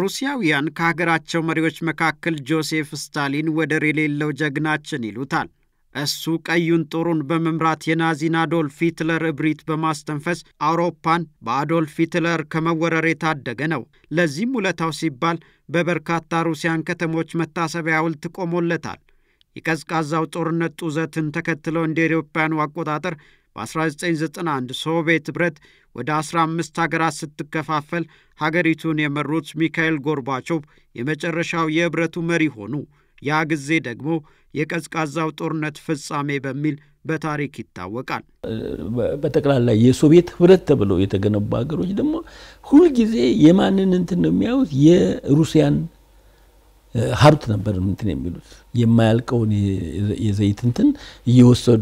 ሩሲያውያን ከሀገራቸው መሪዎች መካከል ጆሴፍ ስታሊን ወደር የሌለው ጀግናችን ይሉታል። እሱ ቀዩን ጦሩን በመምራት የናዚን አዶልፍ ሂትለር እብሪት በማስተንፈስ አውሮፓን በአዶልፍ ሂትለር ከመወረር የታደገ ነው። ለዚህም ውለታው ሲባል በበርካታ ሩሲያን ከተሞች መታሰቢያ ሐውልት ቆሞለታል። የቀዝቃዛው ጦርነት ጡዘትን ተከትሎ እንደ አውሮፓውያኑ አቆጣጠር በ1991 ሶቪየት ኅብረት ወደ 15 ሀገራት ስትከፋፈል ሀገሪቱን የመሩት ሚካኤል ጎርባቾቭ የመጨረሻው የኅብረቱ መሪ ሆኑ። ያ ጊዜ ደግሞ የቀዝቃዛው ጦርነት ፍጻሜ በሚል በታሪክ ይታወቃል። በጠቅላላ የሶቪየት ኅብረት ተብለው የተገነቡ ሀገሮች ደግሞ ሁልጊዜ የማንን እንትን ነው የሚያዩት? የሩሲያን ሀብት ነበር እንትን የሚሉት የማያልቀውን የዘይት እንትን እየወሰዱ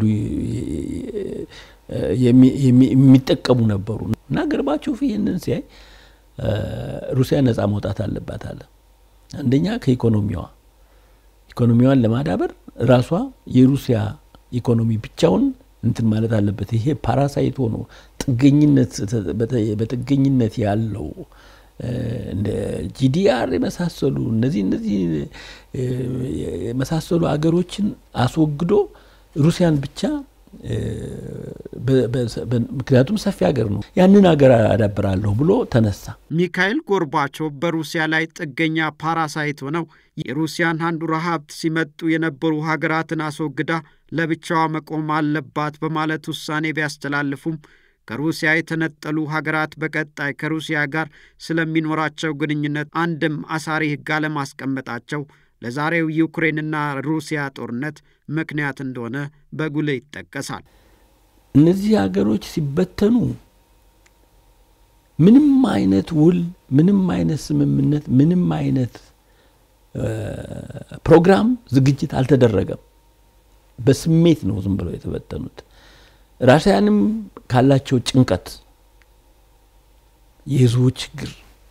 የሚጠቀሙ ነበሩ። እና ገርባቾቭ ይህንን ሲያይ ሩሲያ ነፃ መውጣት አለባት አለ። አንደኛ ከኢኮኖሚዋ ኢኮኖሚዋን ለማዳበር ራሷ የሩሲያ ኢኮኖሚ ብቻውን እንትን ማለት አለበት። ይሄ ፓራሳይት ሆኖ ጥገኝነት በጥገኝነት ያለው እንደ ጂዲአር የመሳሰሉ እነዚህ እነዚህ የመሳሰሉ አገሮችን አስወግዶ ሩሲያን ብቻ ምክንያቱም ሰፊ ሀገር ነው፣ ያንን ሀገር አዳብራለሁ ብሎ ተነሳ። ሚካኤል ጎርባቾቭ በሩሲያ ላይ ጥገኛ ፓራሳይት ሆነው የሩሲያን አንዱራ ሀብት ሲመጡ የነበሩ ሀገራትን አስወግዳ ለብቻዋ መቆም አለባት በማለት ውሳኔ ቢያስተላልፉም ከሩሲያ የተነጠሉ ሀገራት በቀጣይ ከሩሲያ ጋር ስለሚኖራቸው ግንኙነት አንድም አሳሪ ሕግ አለማስቀመጣቸው ለዛሬው ዩክሬንና ሩሲያ ጦርነት ምክንያት እንደሆነ በጉልህ ይጠቀሳል። እነዚህ ሀገሮች ሲበተኑ ምንም አይነት ውል፣ ምንም አይነት ስምምነት፣ ምንም አይነት ፕሮግራም ዝግጅት አልተደረገም። በስሜት ነው ዝም ብለው የተበተኑት። ራሽያንም ካላቸው ጭንቀት፣ የህዝቡ ችግር፣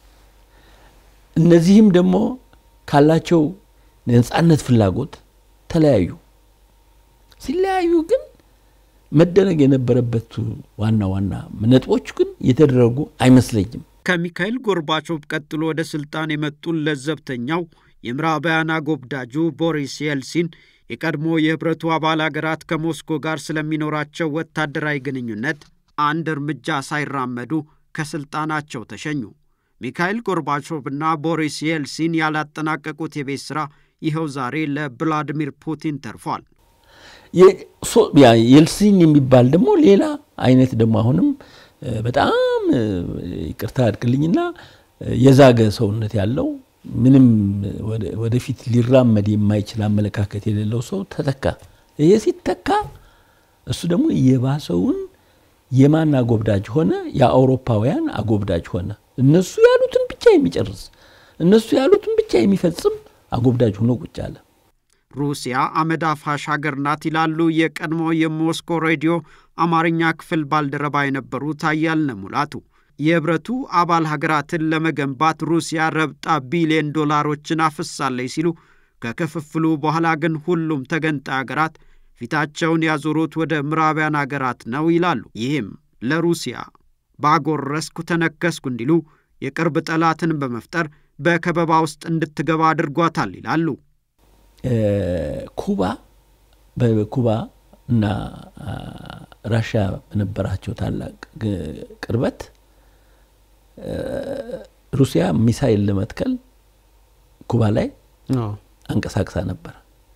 እነዚህም ደግሞ ካላቸው ነጻነት ፍላጎት ተለያዩ። ሲለያዩ ግን መደረግ የነበረበት ዋና ዋና ነጥቦች ግን የተደረጉ አይመስለኝም። ከሚካኤል ጎርባቾቭ ቀጥሎ ወደ ስልጣን የመጡን ለዘብተኛው የምዕራባውያን አጎብዳጁ ቦሪስ የልሲን የቀድሞ የህብረቱ አባል አገራት ከሞስኮ ጋር ስለሚኖራቸው ወታደራዊ ግንኙነት አንድ እርምጃ ሳይራመዱ ከስልጣናቸው ተሸኙ። ሚካኤል ጎርባቾቭና ቦሪስ የልሲን ያላጠናቀቁት የቤት ሥራ ይኸው ዛሬ ለቭላዲሚር ፑቲን ተርፏል። የልሲን የሚባል ደግሞ ሌላ አይነት ደግሞ አሁንም በጣም ይቅርታ አድርግልኝና የዛገ ሰውነት ያለው ምንም ወደፊት ሊራመድ የማይችል አመለካከት የሌለው ሰው ተተካ። ይሄ ሲተካ እሱ ደግሞ የባሰውን የማን አጎብዳጅ ሆነ? የአውሮፓውያን አጎብዳጅ ሆነ። እነሱ ያሉትን ብቻ የሚጨርስ እነሱ ያሉትን ብቻ የሚፈጽም አጎብዳጅ ሆኖ ቁጭ አለ። ሩሲያ አመድ አፋሽ ሀገር ናት ይላሉ የቀድሞ የሞስኮ ሬዲዮ አማርኛ ክፍል ባልደረባ የነበሩት አያልነህ ሙላቱ። የህብረቱ አባል ሀገራትን ለመገንባት ሩሲያ ረብጣ ቢሊዮን ዶላሮችን አፍሳለች ሲሉ ከክፍፍሉ በኋላ ግን ሁሉም ተገንጣይ ሀገራት ፊታቸውን ያዞሩት ወደ ምዕራባውያን ሀገራት ነው ይላሉ። ይህም ለሩሲያ ባጎረስኩ ተነከስኩ እንዲሉ የቅርብ ጠላትን በመፍጠር በከበባ ውስጥ እንድትገባ አድርጓታል ይላሉ። ኩባ በኩባ እና ራሽያ በነበራቸው ታላቅ ቅርበት ሩሲያ ሚሳይል ለመትከል ኩባ ላይ አንቀሳቅሳ ነበር።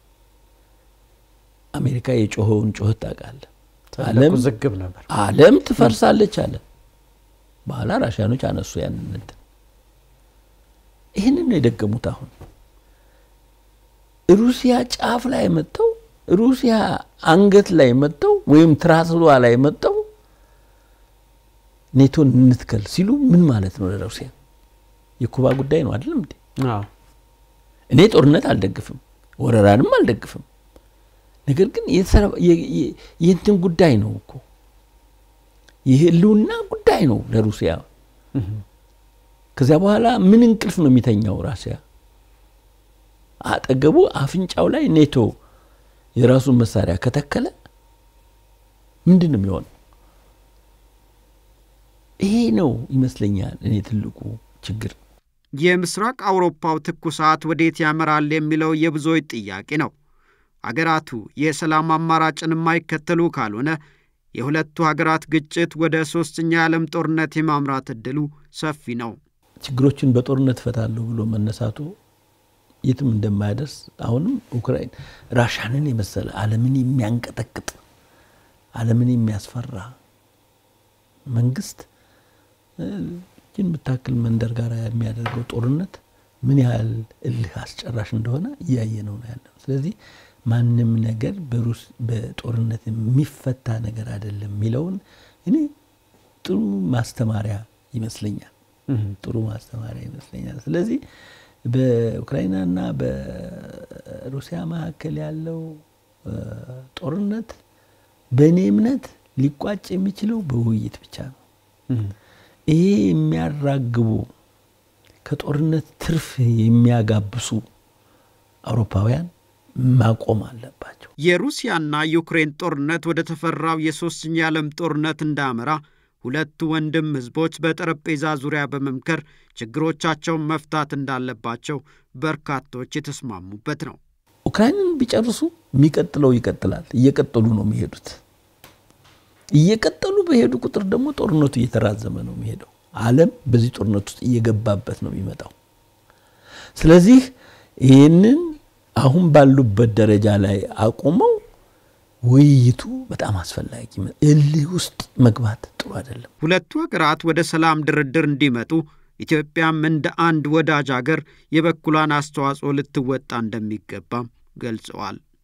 አሜሪካ የጮኸውን ጩኸት ታውቃለህ። ዝግብ ነበር። ዓለም ትፈርሳለች አለ። በኋላ ራሽያኖች አነሱ ያንን እንትን። ይህንን ነው የደገሙት። አሁን ሩሲያ ጫፍ ላይ መጥተው ሩሲያ አንገት ላይ መጥተው ወይም ትራስሏ ላይ መጥተው ኔቶን እንትከል ሲሉ ምን ማለት ነው? ለሩሲያ የኩባ ጉዳይ ነው አይደለም እንዴ? እኔ ጦርነት አልደግፍም፣ ወረራንም አልደግፍም። ነገር ግን የእንትን ጉዳይ ነው እኮ የህልውና ጉዳይ ነው ለሩሲያ። ከዚያ በኋላ ምን እንቅልፍ ነው የሚተኛው ራሲያ? አጠገቡ አፍንጫው ላይ ኔቶ የራሱን መሳሪያ ከተከለ ምንድን ነው የሚሆነው? ይሄ ነው ይመስለኛል እኔ ትልቁ ችግር። የምስራቅ አውሮፓው ትኩሳት ወዴት ያመራል የሚለው የብዙዎች ጥያቄ ነው። አገራቱ የሰላም አማራጭን የማይከተሉ ካልሆነ የሁለቱ ሀገራት ግጭት ወደ ሦስተኛ የዓለም ጦርነት የማምራት ዕድሉ ሰፊ ነው። ችግሮችን በጦርነት እፈታለሁ ብሎ መነሳቱ የትም እንደማያደርስ አሁንም ኡክራይን ራሻንን የመሰለ ዓለምን የሚያንቀጠቅጥ ዓለምን የሚያስፈራ መንግስት ይህን የምታክል መንደር ጋር የሚያደርገው ጦርነት ምን ያህል እልህ አስጨራሽ እንደሆነ እያየ ነው ነው ያለው። ስለዚህ ማንም ነገር በጦርነት የሚፈታ ነገር አይደለም የሚለውን እኔ ጥሩ ማስተማሪያ ይመስለኛል። ጥሩ ማስተማሪያ ይመስለኛል። ስለዚህ በኡክራይናና በሩሲያ መካከል ያለው ጦርነት በእኔ እምነት ሊቋጭ የሚችለው በውይይት ብቻ ነው። ይሄ የሚያራግቡ ከጦርነት ትርፍ የሚያጋብሱ አውሮፓውያን ማቆም አለባቸው። የሩሲያና ዩክሬን ጦርነት ወደ ተፈራው የሦስተኛ የዓለም ጦርነት እንዳያመራ ሁለቱ ወንድም ሕዝቦች በጠረጴዛ ዙሪያ በመምከር ችግሮቻቸውን መፍታት እንዳለባቸው በርካቶች የተስማሙበት ነው። ኡክራይንን ቢጨርሱ የሚቀጥለው ይቀጥላል። እየቀጠሉ ነው የሚሄዱት። እየቀጠሉ በሄዱ ቁጥር ደግሞ ጦርነቱ እየተራዘመ ነው የሚሄደው። ዓለም በዚህ ጦርነት ውስጥ እየገባበት ነው የሚመጣው። ስለዚህ ይህንን አሁን ባሉበት ደረጃ ላይ አቁመው ውይይቱ በጣም አስፈላጊ፣ እልህ ውስጥ መግባት ጥሩ አይደለም። ሁለቱ ሀገራት ወደ ሰላም ድርድር እንዲመጡ ኢትዮጵያም እንደ አንድ ወዳጅ አገር የበኩሏን አስተዋጽኦ ልትወጣ እንደሚገባም ገልጸዋል።